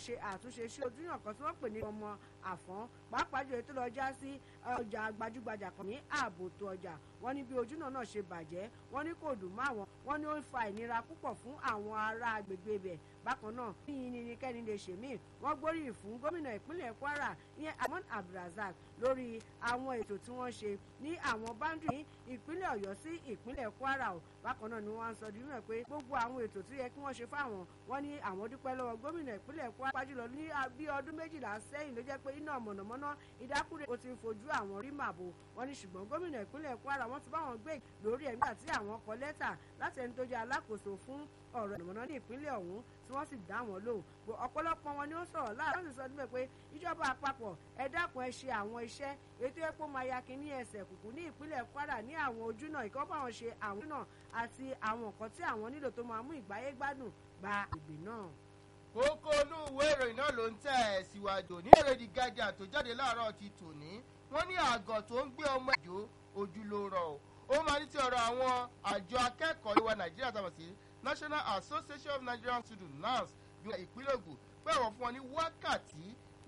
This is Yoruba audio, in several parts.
ṣe àtúnṣe sí ojúyàn kan tí wọ́n pè ní ọmọ àfọ́n pàápàá jù ètò lọ já sí ọjà gbajúgbajà kan ní ààbò tó ọjà wọ́n ní bí ojúnà náà ṣe bàjẹ́ wọ́n ní kò dùn mọ́ àwọn wọ́n ní ó ń fa ìnira púpọ̀ fún àwọn ará agbègbè ibẹ̀ bákan náà níyìn ni kẹ́ni lè ṣe míì wọ́n gbóríyìn fún gómìnà ìpínlẹ̀ Kwara ìyẹn Ahmad Abdulrasaq lórí àwọn ètò tí wọ́n ṣe ní àwọn báńdì ní ìpínlẹ̀ Ọ̀yọ́ sí ìpínlẹ̀ Kwara o bákan náà ni wọ́n á sọ di mímọ̀ pé gbogbo àwọn ètò tó yẹ kí wọ́n ṣe fáwọn wọ́n ní àwọn dúpẹ́ lọ́wọ́ gómìnà ìpínlẹ̀ Kwara pàjùlọ ní bí ọdún méjìlá sẹ́yìn ló jẹ́ pé iná mọ̀nàmọ́ná ìdákúrẹ́ ó ti fojú àwọn rí màbò wọ́n ní ṣùgbọ́n gómìnà ìpínlẹ̀ Kwara wọ́n ti bá wọn gbé lórí ẹ̀ nígbà tí àwọn kọ lẹ́tà láti ẹni tó jẹ́ alákòóso fún ọ̀rọ̀ ìmọ̀nà ní ìpínlẹ̀ ọ̀hún tí wọ́n sì dá wọn lò ọ̀pọ̀lọpọ̀ wọn ni ó sọ̀rọ̀ láàárọ̀ sì sọ níbẹ̀ pé ìjọba àpapọ̀ ẹ dákun ẹ ṣe àwọn iṣẹ́ ètò epo mayaki ní ẹsẹ̀ kùkù ní ìpínlẹ̀ Kwara ní àwọn ojúnà ìkọ́ bá wọn ṣe àwọn ojúnà àti àwọn nǹkan tí àwọn nílò tó máa mú ìgbáyé gbádùn gba ìgbè náà. kókó inú ìwé ìròyìn náà ló ń tẹ̀ ẹ̀ síwájú ní èrè The Guardian tó jáde láàárọ̀ ti tòní wọ́n ní àgọ̀ tó ń gbé ọmọ ìjó ojú ló rọ̀ o ó máa ní ti ọ̀rọ̀ àwọn àjọ akẹ́kọ̀ọ́ ìwà Nàìjíríà tàbí sí National Association of Nigerian Students NANS bí ìpínlẹ̀ Ògùn pé àwọn fún wọn ní wákàtí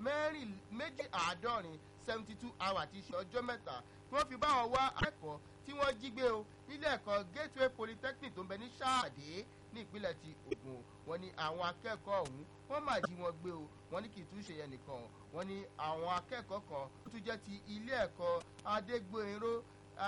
méjì àádọ́rin seventy two hours ti ṣe ọjọ́ mẹ́ta tí wọ́n fi bá wọn wá akẹ́kọ̀ọ́ tí wọ́n jí gbé o nílé ẹ̀kọ́ Gateway Polytechnic tó ń bẹ ní Ṣáàdé ní ìpínlẹ̀ ti Ògùn wọn ní àwọn akẹ́kọ̀ọ́ ọ̀hún wọ́n máa jí wọn gbé o wọ́n ní kì í tún ṣe yẹn nìkan wọ́n ní àwọn akẹ́kọ̀ọ́ kan tó tún jẹ́ ti ilé ẹ̀kọ́ Adégbòyìnró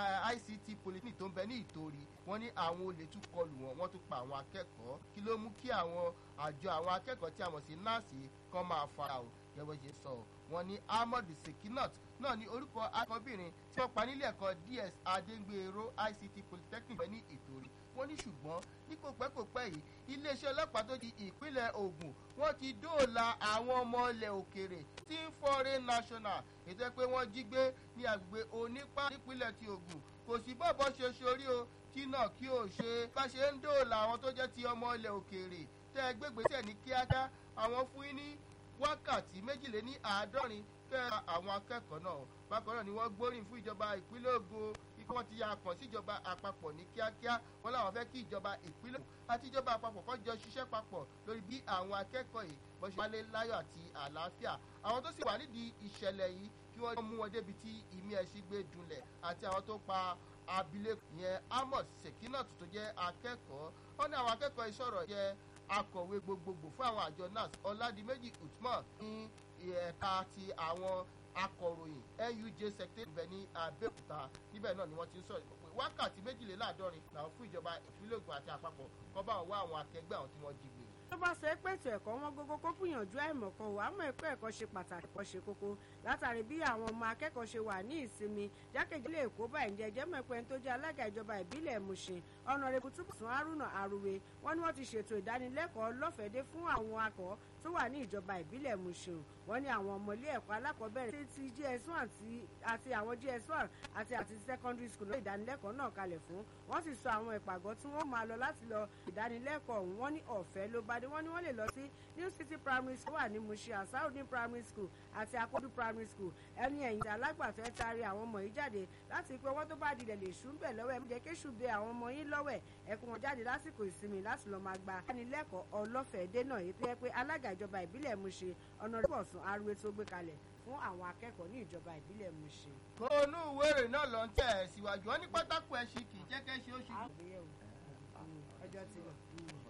ICT Polytechnic tó ń bẹ ní Ìtòrí wọ́n ní àwọn olè tún kọlù wọn wọ́n tún pa àwọn akẹ́kọ̀ọ́ kí ló mú kí àwọn àjọ àwọn akẹ́kọ̀ọ́ tí a mọ̀ sí nọ́ọ̀sì kan máa fara o gẹ́gẹ́ ṣe sọ wọ́n ní Ahmad Sekinat náà ní orúkọ akọbìnrin tí wọ́n pa nílé ẹ̀kọ́ DS Adégbèrò ICT Polytechnic bẹ ní Ìtòrí wọ́n ní ṣùgbọ́n ní kò pẹ́ kò pẹ́ yìí iléeṣẹ́ ọlọ́pàá tó di ìpínlẹ̀ Ògùn wọ́n ti dóòlà àwọn ọmọ ilẹ̀ òkèrè tí ń foreign national ètò pé wọ́n jí gbé ní agbègbè onípa nípínlẹ̀ ti Ògùn kò sí bọ́ọ̀bọ́ ṣe sórí o kí náà kí o ṣe bá ṣe ń dóòlà àwọn tó jẹ́ ti ọmọ ilẹ̀ òkèrè tẹ́ ẹ gbégbèsè ní kíákíá àwọn fún yín ní wákàtí méjìléní àádọ́rin kẹ́ àwọn akẹ́kọ̀ọ́ náà bákan náà ni wọ́n gbóríyìn fún ìjọba ìpínlẹ̀ Ògùn ikú wọn ti ya kàn sí ìjọba àpapọ̀ ní kíákíá wọn làwọn fẹ́ kí ìjọba ìpínlẹ̀ àti ìjọba àpapọ̀ kó jọ ṣiṣẹ́ papọ̀ lórí bí àwọn akẹ́kọ̀ọ́ yìí bó ṣe wálé láyọ̀ àti àlàáfíà àwọn tó sì wà nídìí ìṣẹ̀lẹ̀ yìí kí wọ́n mú wọn débi tí ìmí ẹ̀sìn gbé dunlẹ̀ àti àwọn tó pa abilékọ yẹn Amos Sekinat tó jẹ́ akẹ́kọ̀ọ́ wọn ní àwọn akẹ́kọ̀ọ́ ìṣọ̀rọ̀ jẹ́ akọ̀wé gbogbogbò fún àwọn àjọ NAS Ọládìméjì Usman ní ẹ̀ka ti àwọn akọ̀ròyìn NUJ secretary ibẹ̀ ní Abẹ́òkúta níbẹ̀ náà ni wọ́n ti ń sọ̀rọ̀ pé wákàtí méjìléláàádọ́rin làwọn fún ìjọba ìpínlẹ̀ Ògùn àti àpapọ̀ kọ́ bá wọn wá àwọn akẹgbẹ́ àwọn tí wọ́n jí gbé tó bá sọ pé ètò ẹ̀kọ́ wọn gógó kó gbìyànjú àìmọ̀kan wà á mọ̀ ẹ̀kọ́ ẹ̀kọ́ ṣe pàtàkì ẹ̀kọ́ ṣe kókó látàrí bí àwọn ọmọ akẹ́kọ̀ọ́ ṣe wà ní ìsinmi jákèjìlẹ̀ èkó báyìí jẹ́ jẹ́ mọ̀pẹ́ tó jẹ́ alága ìjọba ìbílẹ̀ Mùṣin ọ̀nàrẹ́bù túbùsùn Haruna Aruwe wọ́n ní wọ́n ti ṣètò ìdánilẹ́kọ̀ọ́ lọ́fẹ̀dé fún àwọn akọ̀ tó wà ní ìjọba ìbílẹ̀ Mùṣin wọ́n ní àwọn ọmọ ilé ẹ̀kọ́ alákọ̀ọ́bẹ̀rẹ̀ ti GS1 àti àwọn GS1 àti àti secondary school ló ìdánilẹ́kọ̀ọ́ náà kalẹ̀ fún wọ́n sì sọ àwọn ìpàgọ́ tí wọ́n máa lọ láti lọ ìdánilẹ́kọ̀ọ́ ọ̀hún wọ́n ní ọ̀fẹ́ ló bá dé wọ́n ní wọ́n lè lọ sí New City Primary School wà ní Mushin Asaudin Primary School àti Akodu Primary School ẹni ẹ̀yìn alágbàfẹ́ taari àwọn ọmọ yìí jáde láti pé wọ́n tó bá dilẹ̀ lè ṣú ń bẹ̀ lọ́wọ́ ẹ̀ mú jẹ́ kéṣù bẹ àwọn ọmọ yín lọ́wọ́ ẹ̀ ẹ̀kún wọn jáde lásìkò ìsinmi láti lọ́ọ́ máa gba ìdánilẹ́kọ̀ọ́ ọlọ́fẹ̀ẹ́ dé náà èyí tó yẹ pé alága ìjọba ìbílẹ̀ Mushin ọ̀nàrẹ́bù Ọ̀sùn Arúwé tó gbé kalẹ̀ fún àwọn akẹ́kọ̀ọ́ ní ìjọba ìbílẹ̀ Mushin. kónú wèrè náà ló ń tẹ̀ ẹ̀ síwájú wọn ní pátákó ẹ̀ ṣì kì í jẹ́ kẹ́ ṣe ó ṣe. ọjọ́ ti lọ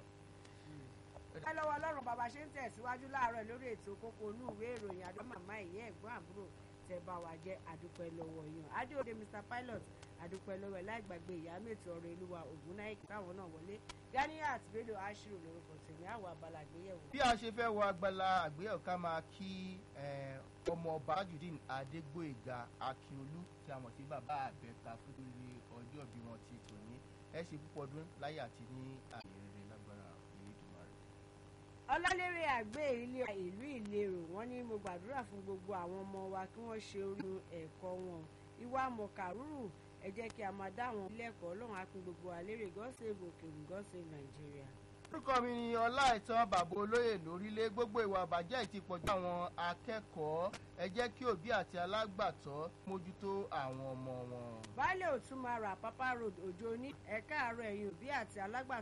ẹ lọ́wọ́ ọlọ́run bàbá ṣe ń tẹ̀síwájú láàárọ̀ lórí ètò kókó inú ìwé ìròyìn àdó màmá ìyá ẹ̀gbọ́n àbúrò tẹ bá wa jẹ́ àdúpẹ́ lọ́wọ́ yàn adéòde mr pilot àdúpẹ́ lọ́wọ́ ẹ̀ láì gbàgbé ìyá mẹ́tò ọ̀rọ̀ ìlúwa ògúnnáìkì káwọn náà wọlé ganiat bello ashiru lórúkọ tèmi àwọn abala àgbéyẹ̀wò. bí a ṣe fẹ́ wọ agbala àgbéyẹ̀wò ká máa kí ọmọ ọba tajudeen adégbòyèga akíolú tí a mọ̀ sí bàbá àbẹ̀ka fún lórí ọjọ́ bí wọ́n ti tò ní ẹ ṣe púpọ̀ ọdún láyé àti ní àyè rere lágbára Elédùmarè. ọlálérè àgbẹ̀ ilé ìlú ìlérò wọ́n ní mo gbàdúrà fún gbogbo àwọn ọmọ wa kí wọ́n ṣe orí ẹ̀kọ́ wọn ìwà mọ̀kàrúrù ẹ jẹ́ kí a máa dá àwọn ilé ẹ̀kọ́ ọlọ́run á pín gbogbo àlérè God save òkèèrè God save Nàìjíríà. orúkọ mi ni ọláìtàn bàbá olóyè lórílẹ̀ gbogbo ìwà àbàjẹ́ ti pọ̀jù àwọn akẹ́kọ̀ọ́ ẹ jẹ́ kí òbí àti alágbàtọ́ mójútó àwọn ọmọ wọn. baálé òtún máa rà pápá road òjò ní ẹ̀ka àárọ̀ ẹ̀yìn òbí àti alágbàtọ́